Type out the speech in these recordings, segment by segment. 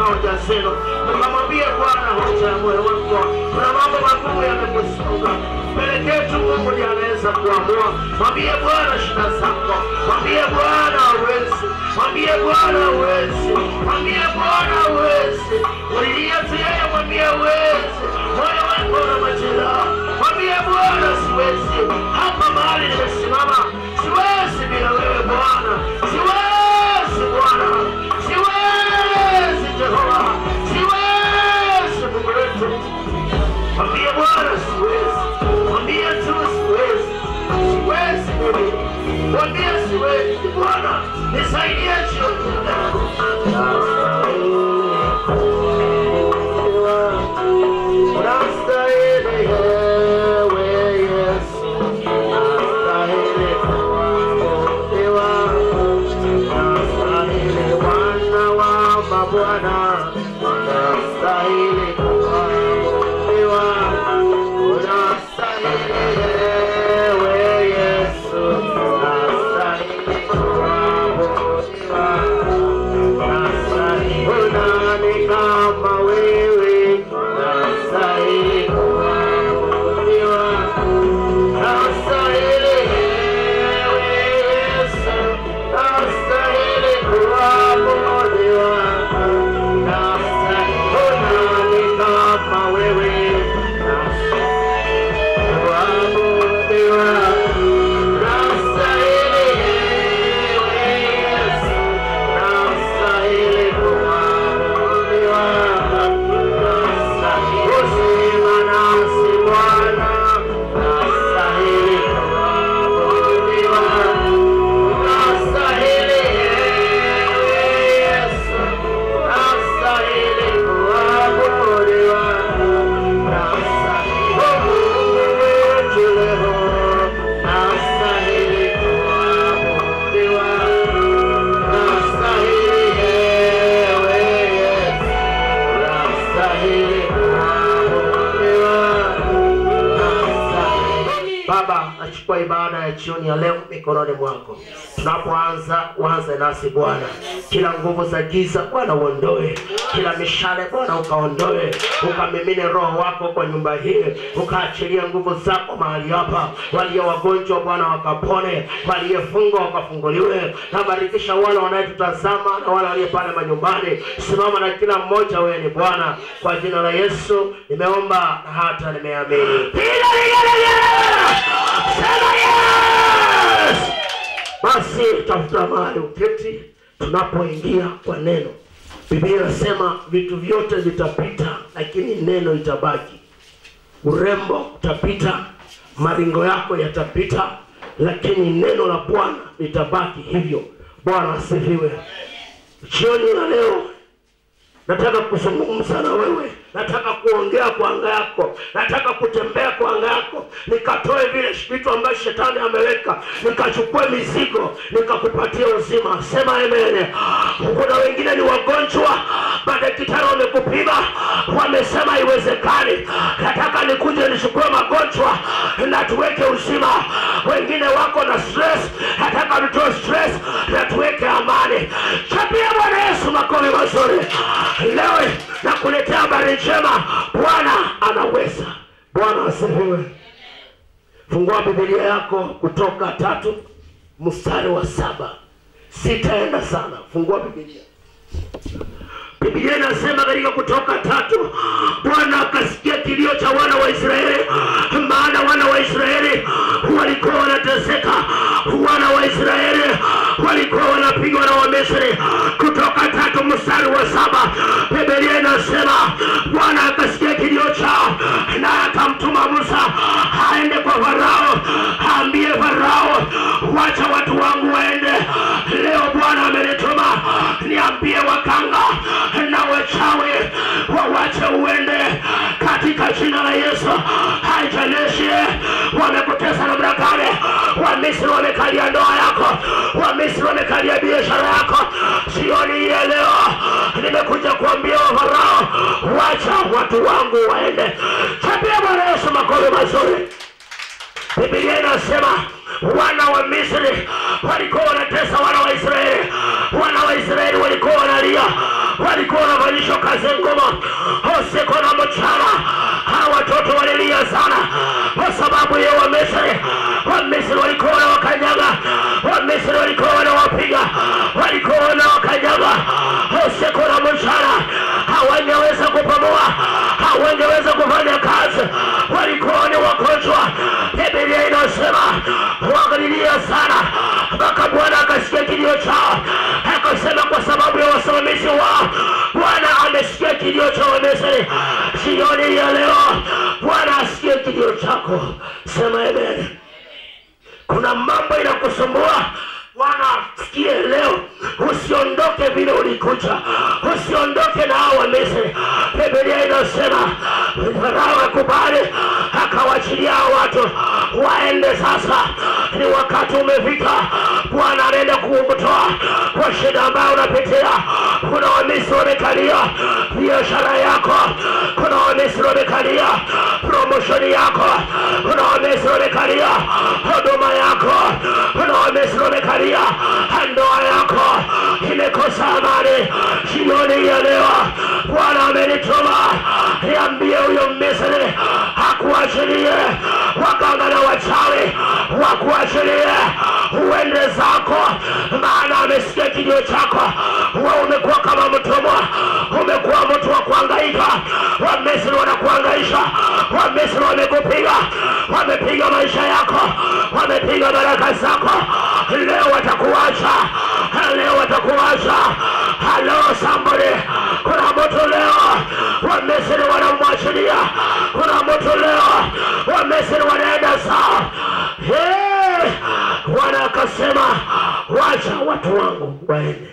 katika hoja zenu, ukamwambia Bwana hoja ya moyo wako. Kuna mambo magumu yamekusonga mpelekee tu Mungu ndiye anaweza kuamua. Mwambie Bwana shida zako, mwambie Bwana hawezi, mwambie Bwana hawezi, mwambie Bwana hawezi. Ulilia tu yeye, mwambie hawezi. Moyo wako una majeraha, mwambie Bwana siwezi. Hapa mahali nimesimama, siwezi bila wewe Bwana, siwezi Bwana, siwezi Jehova, siwezi Mungu wetu. Mwambie Bwana siwezi, mwambie tu siwezi, siwezi mimi, mwambie siwezi Bwana, nisaidie jioni ya leo. Unastahili wewe Yesu, unastahili kuabudiwa, unastahili Bwana wa mabwana, unastahili kuabudiwa, unastahili wewe Yesu, unastahili kuabudiwa, unastahili nani kama wewe, unastahili kuabudiwa, unastahili wewe Yesu, unastahili kuabudiwa, unastahili nani kama wewe, kuabudiwa, unastahili wewe Yesu, unastahili kuabudiwa, unastahili uzima nasi Bwana, unastahili kuabudiwa, unastahili wewe Yesu, unastahili kuabudiwa, unastahili Mungu wetu leo, unastahili kuabudiwa, unastahili wewe Yesu, unastahili kuabudiwa, unastahili Baba, nachukua ibada ya jioni ya leo mikononi mwako. Tunapoanza uanze nasi Bwana, kila nguvu za giza Bwana uondoe, kila mishale Bwana ukaondoe, ukamimine Roho wako kwa nyumba hii, ukaachilia nguvu zako mahali hapa. Walio wagonjwa Bwana wakapone, waliyefungwa wakafunguliwe. Nabarikisha wale wanayetutazama na wale walio pale manyumbani. Simama na kila mmoja, wewe ni Bwana. Kwa jina la Yesu nimeomba na hata nimeamini. Piga vigelegele! Sema yes! Basi tafuta mahali uketi, tunapoingia kwa neno. Biblia inasema vitu vyote vitapita, lakini neno itabaki. Urembo utapita, maringo yako yatapita, lakini neno la Bwana litabaki hivyo. Bwana asifiwe. Jioni ya leo nataka kuzungumza na wewe, nataka kuongea kwa anga yako, nataka kutembea kwa anga yako, nikatoe vile vitu ambavyo shetani ameweka, nikachukue mizigo, nikakupatia uzima. Sema amen. Kuna wengine ni wagonjwa, madaktari wamekupima, wamesema haiwezekani. Nataka nikuje nichukue magonjwa na tuweke uzima. Wengine wako na stress, nataka nitoe stress na tuweke amani. Chapia Bwana Yesu makofi mazuri. Leo nakuletea habari njema, Bwana anaweza. Bwana asifiwe. Fungua Biblia yako Kutoka tatu mstari wa saba. Sitaenda sana, fungua Biblia. Biblia inasema katika Kutoka tatu, Bwana akasikia kilio cha wana wa Israeli, maana wana wa Israeli walikuwa wanateseka, wana wa Israeli walikuwa wanapigwa na Wamisri. Kutoka tatu mstari wa saba, Biblia inasema Bwana akasikia kilio chao, na akamtuma Musa aende kwa Farao, aambie Farao, wacha watu wangu waende. Leo Bwana amenituma niambie wakanga na wachawi wawache uende katika jina la Yesu. Haijalishi wamekutesa namna gani, Wamisri wamekalia ndoa yako, Wamisri wamekalia biashara yako. Jioni hii ya leo nimekuja kuambia wa Farao, wacha watu wangu waende. Chapia Bwana Yesu makofi mazuri. Biblia inasema wana wa Misri walikuwa wanatesa wana wa Israeli, wana wa Israeli walikuwa wanalia, walikuwa wanafanyishwa kazi ngumu usiku na mchana. Hawa watoto walilia sana kwa sababu ya Wamisri. Wamisri walikuwa wanawakanyaga, Wamisri walikuwa wanawapiga, walikuwa wanawakanyaga usiku na mchana. Hawangeweza kupumua, hawangeweza kufanya kazi, walikuwa ni wagonjwa. Biblia inasema wakalilia sana mpaka Bwana akasikia kilio chao, akasema kwa sababu ya wasimamizi wao Bwana amesikia kilio cha Wamisri. Jioni ya leo Bwana asikie kilio chako, sema amen. Kuna mambo inakusumbua Bwana sikie leo, usiondoke vile ulikuja, usiondoke na hao Wamisri. Biblia inasema Farao akubali, akawachilia hao watu waende. Sasa ni wakati umefika, Bwana anaenda kukutoa kwa shida ambayo unapitia. Kuna Wamisri wamekalia biashara yako, kuna Wamisri wamekalia promotion yako, kuna Wamisri wamekalia huduma yako, kuna Wamisri wamekalia ndoa yako imekosa amani. Jioni ya leo Bwana amenituma niambie huyo Misri akuachilie, waganga na wachawi wakuachilie, uende zako, maana amesikia kilio chako. Wewe umekuwa kama mtumwa, umekuwa mtu wa kuhangaika. Wamisri wanakuhangaisha, Wamisri wamekupiga, wamepiga maisha yako, wamepiga baraka zako. Leo watakuacha, leo watakuacha. Hello somebody, kuna mtu leo Wamisri wanamwachilia, kuna mtu leo Wamisri wanaenda sawa. Hey, Bwana akasema wacha watu wangu waende.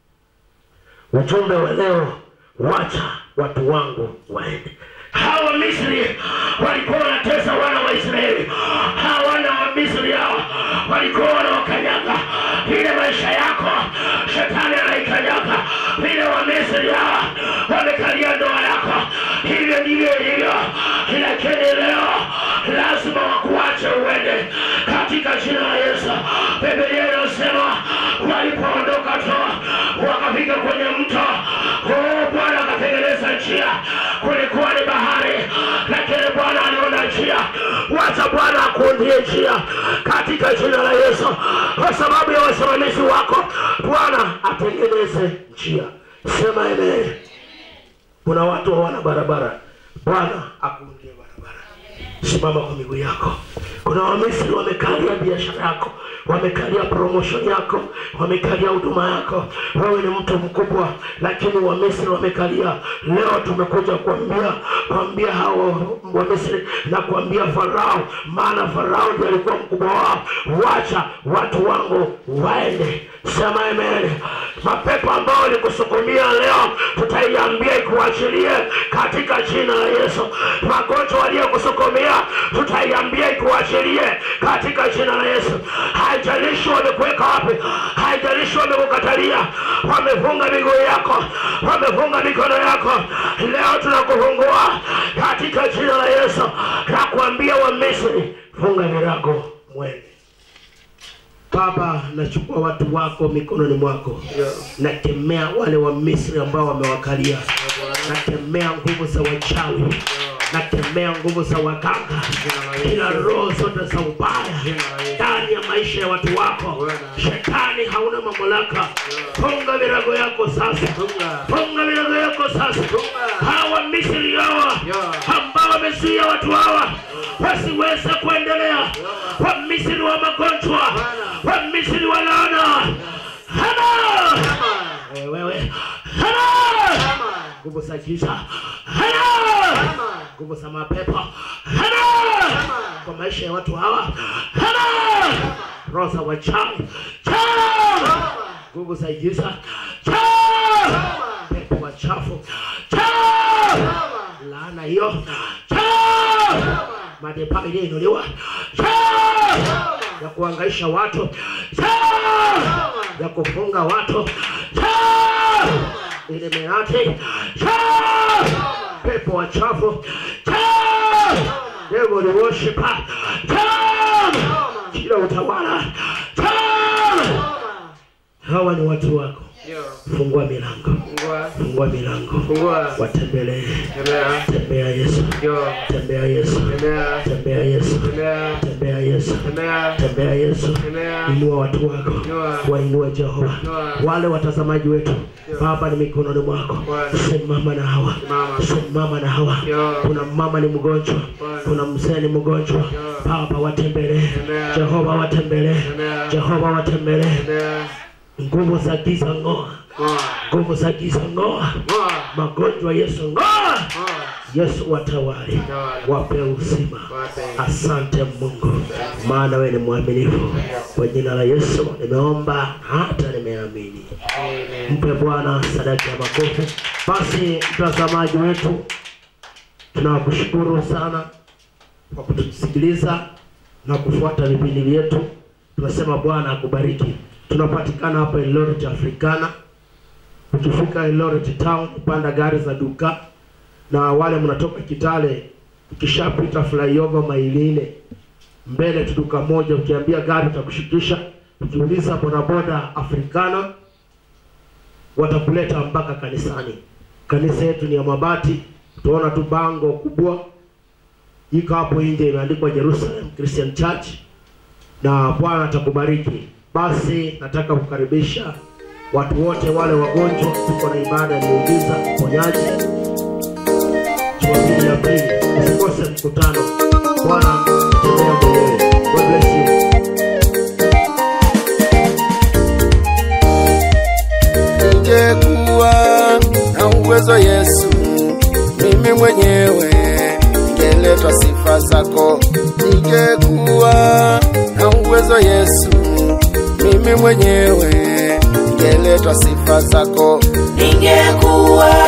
Ujumbe wa leo, wacha watu wangu waende. Hawa Misri walikuwa wanatesa wana wa Israeli. Hawa wana wa Misri hao walikuwa wanawakanyaga vile maisha yako, shetani anaikanyaga vile wa Misri hawa wamekalia ndoa yako, hivyo ndivyo ilivyo. Lakini leo lazima wakuache uende katika jina la Yesu. Biblia inasema walipoondoka tu wakafika kwenye mto, oh, Bwana akatengeneza njia. Kulikuwa ni bahari, lakini Bwana aliona njia. Wacha Bwana akuundie njia katika jina la Yesu, kwa sababu ya wasimamizi wako. Bwana atengeneze njia. Sema amen. Kuna watu hawana barabara, Bwana akuundie barabara. Simama kwa miguu yako. Kuna Wamisri wamekalia biashara yako, wamekalia promotion yako, wamekalia huduma yako. Wewe ni mtu mkubwa, lakini Wamisri wamekalia. Leo tumekuja kuambia kuambia hao Wamisri na kuambia Farao, maana Farao ndiye alikuwa mkubwa wao. Wacha watu wangu waende. Sema amen. Mapepo ambao walikusukumia leo, tutaiambia ikuachilie katika jina la Yesu. Magonjwa waliokusukumia, tutaiambia ikuachilie katika jina la Yesu. Haijalishi wamekuweka wapi, haijalishi wamekukatalia, wamefunga miguu yako, wamefunga mikono yako, leo tunakufungua katika jina la Yesu na kuambia Wamisri, funga virago mwende. Baba, nachukua watu wako mikononi mwako, nakemea wale wa Misri ambao wamewakalia, nakemea nguvu za wachawi, nakemea nguvu za waganga, kila roho zote za ubaya ndani ya maisha ya watu wako. Shetani hauna mamlaka, funga virago yako sasa, funga virago yako sasa. Hawa Misri hawa ambao wamezuia watu hawa wasiweze kuendelea, wa Misri wa magonjwa, wa Misri wa laana, hana wewe, hana nguvu za giza, hana nguvu za mapepo, hana kwa maisha ya watu hawa, hana roho za wachawi, chao nguvu za giza, chao pepo wachafu, chao laana hiyo, chao madhabahu iliyoinuliwa, chao ya kuhangaisha watu, chao ya kufunga watu, chao ile meati, chao pepo wachafu, chao devil worshiper, chao kila utawala, chao hawa ni watu wako Ndio. fungua milango Fungua. fungua milango Fungua. watembelee Tembea. tembea yesu Ndio. tembea yesu Tembea. tembea yesu Tembea. tembea yesu Tembea. tembea yesu Tembea. inua watu wako Inua. wainue jehova Inua. wale watazamaji wetu baba ni mikononi mwako Bwana. simama na hawa Simama. simama na hawa Ndio. kuna mama ni mgonjwa Bwana. kuna mzee ni mgonjwa baba watembelee Tembea. jehova watembelee Tembea. jehova watembelee Tembea. nguvu za giza ng'oa Ngoa. nguvu za giza ng'oa Ngoa. magonjwa yesu ng'oa Ngoa. yesu watawali Tawala. wape uzima Wape. asante mungu maana wewe ni mwaminifu kwa jina la yesu nimeomba hata nimeamini Amen. mpe bwana sadaka ya makofi basi mtazamaji wetu tunakushukuru sana kwa kutusikiliza na kufuata vipindi vyetu tunasema bwana akubariki tunapatikana hapa Eldoret Africana ukifika Eldoret town panda gari za duka na wale mnatoka Kitale ukishapita flyover Mailine mbele tu duka moja ukiambia gari utakushikisha ukiuliza bodaboda Africana watakuleta mpaka kanisani. Kanisa yetu ni ya mabati, utaona tu bango kubwa iko hapo nje imeandikwa Jerusalem Christian Church, na Bwana atakubariki. Basi nataka kukaribisha watu wote wale wagonjwa, tuko na ibada ya miujiza uponyaji Jumapili ya pili, usikose mkutano. Bwana tembea mwenyewe. God bless you. ningekuwa na uwezo Yesu, mimi mwenyewe ningeleta sifa zako. Ningekuwa na uwezo Yesu, mimi mwenyewe ningeleta sifa zako. ningekuwa